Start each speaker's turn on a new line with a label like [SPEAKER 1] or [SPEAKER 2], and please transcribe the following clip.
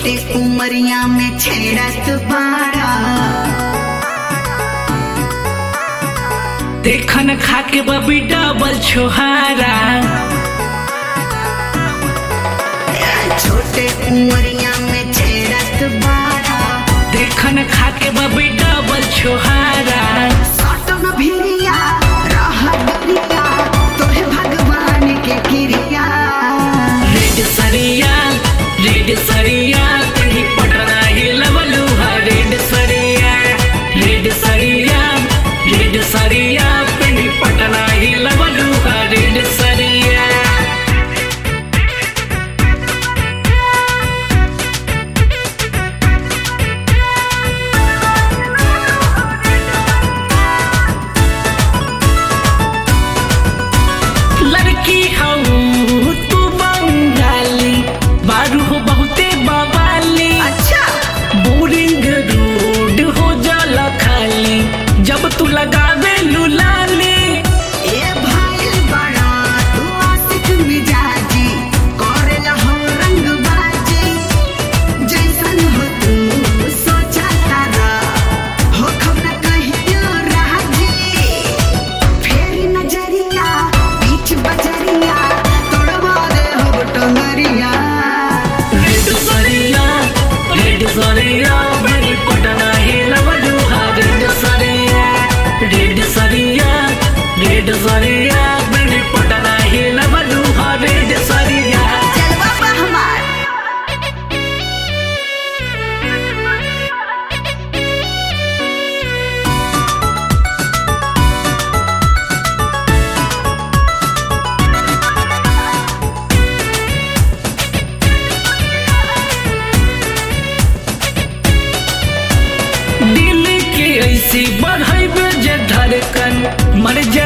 [SPEAKER 1] छोटे उमरिया में छेड़त बाड़ा
[SPEAKER 2] देखन खा के बबी डबल छोहारा
[SPEAKER 1] छोटे उमरिया में छेड़त बाड़ा
[SPEAKER 2] देखन खा के बबी डबल छोहारा
[SPEAKER 1] सटन भिरिया रह गरिया तोहे भगवान के क्रिया
[SPEAKER 2] रेड सरिया रेड सरिया तेरी पटना ही लवलुहा रेड सरिया रेड सरिया रेड सरिया तेरी पटना ही लवलुहा रेड सरिया लड़की हूँ तू बंगाली बारू हो बहुते बवाली
[SPEAKER 1] अच्छा
[SPEAKER 2] बोरिंग रोड हो जाला खाली जब तू लगावे लुलाली
[SPEAKER 1] ए भाई बड़ा तू आशिक मिजाजी करेला हो रंगबाजी जैसन हो तू सोचा तारा हो खबर कहियो राजी फेरी नजरिया बीच बजरिया तोड़वा दे हो टंगरिया
[SPEAKER 2] रेड सरिया रेड सरिया मेरी पटना ही लवलुहा रेड सरिया रेड सरिया रेड सरिया मेरी पटना ही लवलुहा रेड सरिया
[SPEAKER 1] जलवा बा हमार
[SPEAKER 2] दिल के ऐसी बढ़ाइबे जे धड़कन मर जा